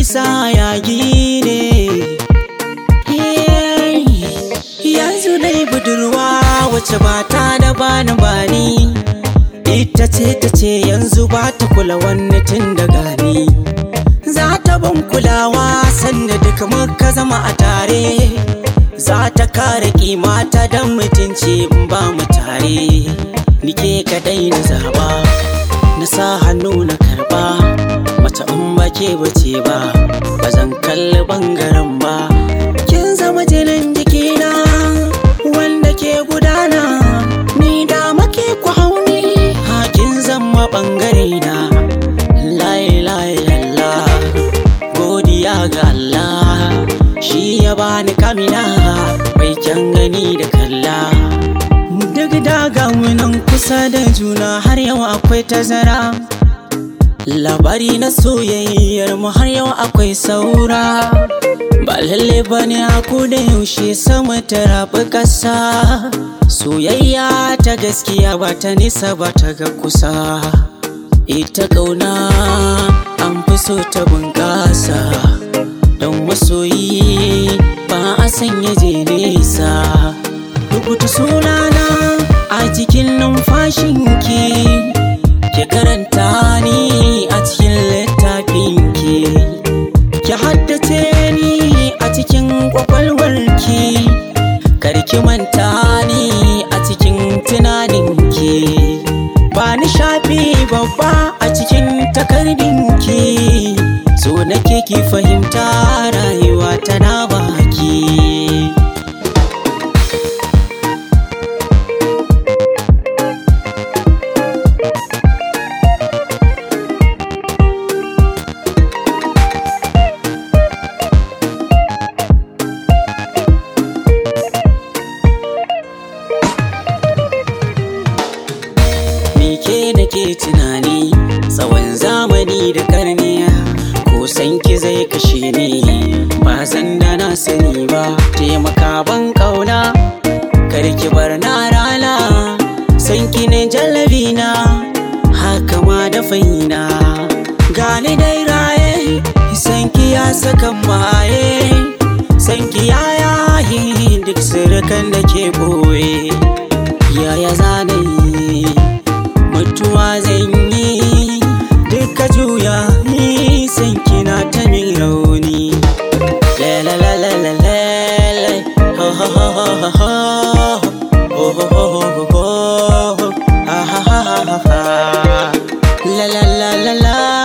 isa yagi ne yanzu dai budurwa wacce ba ta da bani bani ita ce ta ce yanzu ba ta kula wani tun da gani za ta ban kulawa sanda duka muka zama a tare za ta kare kimata don mutunci in ba mu tare nike kadai na zaba na sa hannu na karba mace in ba ke bace ba ba zan kalli bangaren ba kin zama jinin jikina wanda ke gudana ni da make ku hauni hakin zama bangare na layi layi lalla godiya ga Allah shi ya bani kamina mai kyan gani da kalla duk daga nan kusa da juna har yau akwai tazara labari na soyayyar mu har yau akwai saura ba lalle ba ne haku da yaushe sama ta rabu ƙasa soyayya ta gaskiya ba ta nisa ba ta ga kusa ita ƙauna an fi so ta bunƙasa don masoyi ba a sanya je nesa rubuta sunana a cikin numfashinki ki karanta ni a cikin littafinki ki haddace ni a cikin kwakwalwarki karki manta ni a cikin tunaninki ba ni shafi babba a cikin takardinki so nake ki fahimta rayuwa tana baki ke nake tunani tsawon zamani da karniya ko san ki zai kashe ni ba zan da na sani ba taimaka ban kauna karki bar na rana san ki ne jallabi na haka ma da faina gani dai raye san ki ya saka maye san ki ya yayi duk sirrukan da ke boye yaya zanayi mutuwa zan yi duka juya ni san kina ta min rauni la la la la la la ho ho ho ho ho ho ho ho ho ho ho ha ha ha ha ha la la la la la